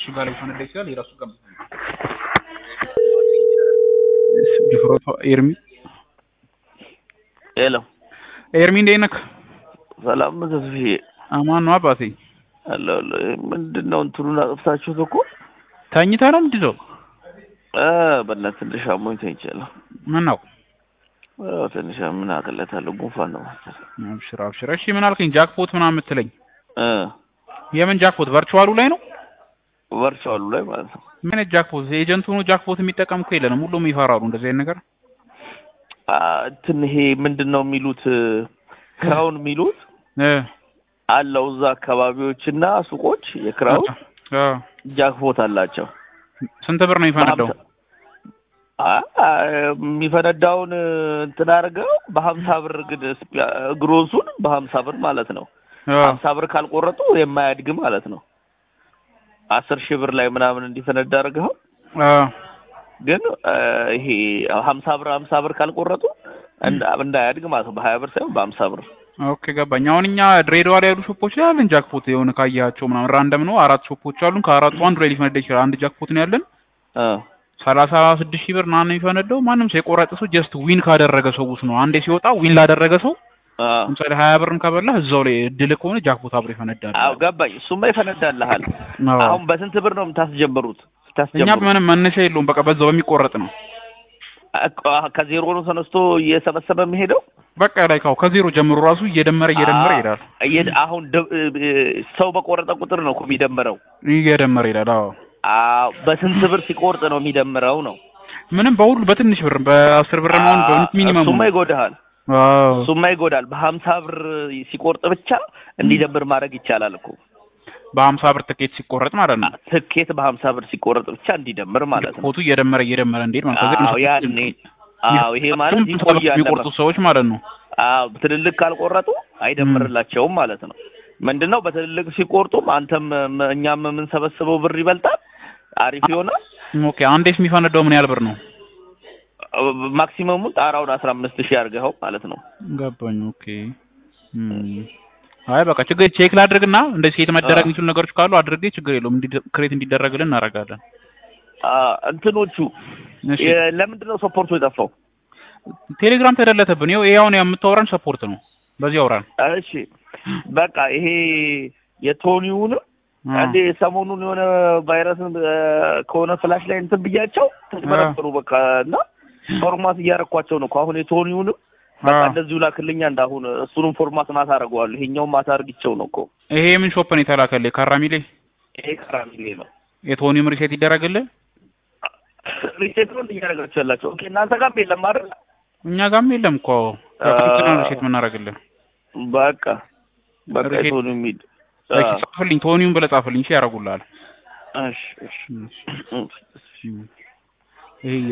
ጋር ሊፈነዳ ይችላል። የራሱ ጋር ድፍረቷ ኤርሚ ሄሎ ኤርሚ እንዴት ነህ? ሰላም ነው ተስፍዬ? አማን ነው አባቴ። አሎ አሎ። ምንድን ነው እንትኑን አጥፍታችሁት እኮ ተኝተህ ነው ምንድን ነው? እ በእናትህ ትንሽ አሞኝ ተኝቻለሁ። ምን ነው? አዎ ትንሽ ምን አቅለታለሁ፣ ጉንፋን ነው መሰለኝ። አብሽር አብሽር። እሺ ምን አልከኝ? ጃክፖት ምናምን የምትለኝ እ የምን ጃክፖት? ቨርቹዋሉ ላይ ነው? ቨርቹዋሉ ላይ ማለት ነው። ምን አይነት ጃክፖት? ኤጀንት ሆኖ ጃክፖት የሚጠቀም እኮ የለንም። ሁሉም ይፈራሉ እንደዚህ አይነት ነገር። አ እንትን ይሄ ምንድን ነው የሚሉት ክራውን የሚሉት እ አለው እዛ አካባቢዎችና ሱቆች የክራውን አ ጃክፖት አላቸው። ስንት ብር ነው የሚፈነዳው? አ የሚፈነዳውን እንትን አድርገው በሀምሳ ብር ግን ግሮሱን በሀምሳ ብር ማለት ነው። አ ሀምሳ ብር ካልቆረጡ የማያድግ ማለት ነው። አስር ሺህ ብር ላይ ምናምን እንዲፈነዳ አድርገው አ ግን ይሄ ሀምሳ ብር ሀምሳ ብር ካልቆረጡ እንዳ- እንዳያድግ ማለት ነው። በሀያ ብር ሳይሆን በሀምሳ ብር ኦኬ ገባኝ። አሁን እኛ ድሬዳዋ ላይ ያሉ ሾፖች ላይ ያለን ጃክፖት የሆነ ካያቸው ምናምን ራንደም ነው። አራት ሾፖች አሉን። ከአራቱ አንዱ ላይ ሊፈነዳ ይችላል። አንድ ጃክፖት ነው ያለን። እ ሰላሳ ስድስት ሺህ ብር ምናምን የሚፈነዳው ማንም ሰው የቆረጠ ሰው ጀስት ዊን ካደረገ ሰው ውስጥ ነው። አንዴ ሲወጣ ዊን ላደረገ ሰው አ ለምሳሌ ሀያ ብርም ከበላህ እዛው ላይ እድል ከሆነ ጃክፖት አብሮ ይፈነዳል። አዎ ገባኝ። እሱማ ይፈነዳልሃል። አዎ። አሁን በስንት ብር ነው የምታስጀምሩት? እኛ ስታስጀምሩት ምንም መነሻ የለውም። በቃ በዛው በሚቆረጥ ነው። አ- ከዜሮ ነው ተነስቶ እየሰበሰበ የሚሄደው። በቃ ላይ ካው ከዜሮ ጀምሮ ራሱ እየደመረ እየደመረ አ- ይሄዳል። እየ- አሁን ደ- እ- ሰው በቆረጠ ቁጥር ነው እኮ የሚደምረው። እየደመረ ይሄዳል። አዎ አዎ በስንት ብር ሲቆርጥ ነው የሚደምረው ነው። ምንም በሁሉ በትንሽ ብር በአስር ብር ነው አ- ሚኒመም እሱማ ይጎዳሃል። አዎ እሱማ ይጎዳል። በሀምሳ ብር ሲቆርጥ ብቻ እንዲደምር ማድረግ ይቻላል እኮ በሀምሳ ብር ትኬት ሲቆረጥ ማለት ነው። ትኬት በሀምሳ ብር ሲቆረጥ ብቻ እንዲደምር ማለት ነው። ፎቱ እየደመረ እየደመረ እንዴት ማለት ነው። አዎ ያኔ አዎ ይሄ ማለት ይቆያል። የሚቆርጡ ሰዎች ማለት ነው። አዎ ትልልቅ ካልቆረጡ አይደምርላቸውም ማለት ነው። ምንድነው በትልልቅ ሲቆርጡም አንተም ም- እኛም የምንሰበስበው ብር ይበልጣል፣ አሪፍ ይሆናል። ኦኬ አንዴስ የሚፈነዳው ምን ያህል ብር ነው? ማክሲመሙ ጣራውን አስራ አምስት ሺህ አድርገኸው ማለት ነው። ገባኝ። ኦኬ እም። አይ በቃ ችግር ቼክ ላድርግና እንደዚህ ሴት መደረግ አዎ። የሚችሉ ነገሮች ካሉ አድርጌ ችግር የለውም እንዲ- ክሬት እንዲደረግልን እናደርጋለን። አ እንትኖቹ እሺ የ- ለምንድን ነው ሰፖርቱ የጠፋው? ቴሌግራም ተደለተብን። ይኸው ይሄ አሁን የምታወራን ሰፖርት ነው። በዚህ አውራን። እሺ በቃ ይሄ የቶኒውንም አዎ። እንዴ ሰሞኑን የሆነ ቫይረስን እ፣ ከሆነ ፍላሽ ላይ እንትን ብያቸው ተጭበረበሩ በቃ እና ፎርማት እያረኳቸው ነው እኮ አሁን የቶኒውንም በቃ አዎ። እንደዚሁ ላክልኛ እንዳሁን እሱንም ፎርማት ማታ አደርገዋለሁ ይሄኛውን ማታ አድርጊቸው ነው እኮ ይሄ የምን ሾፕ ነው የተላከልህ? ካራሚሌ ይሄ ካራሚሌ ነው የቶኒውም ሪሴት ይደረግልህ? ሪሴት ነው እያደረጋቸው ያላቸው ኦኬ እናንተ ጋርም የለም አይደል እኛ ጋርም የለም እኮ ከፍተኛ ሪሴት የምናደርግልህ። በቃ በቃ ሪሴት- የቶኒው የሚል እሺ ጻፍልኝ፣ ቶኒውም ብለህ ጻፍልኝ። እሺ ያደርጉልሃል። እሺ እሺ እሺ። እሺ ይሄ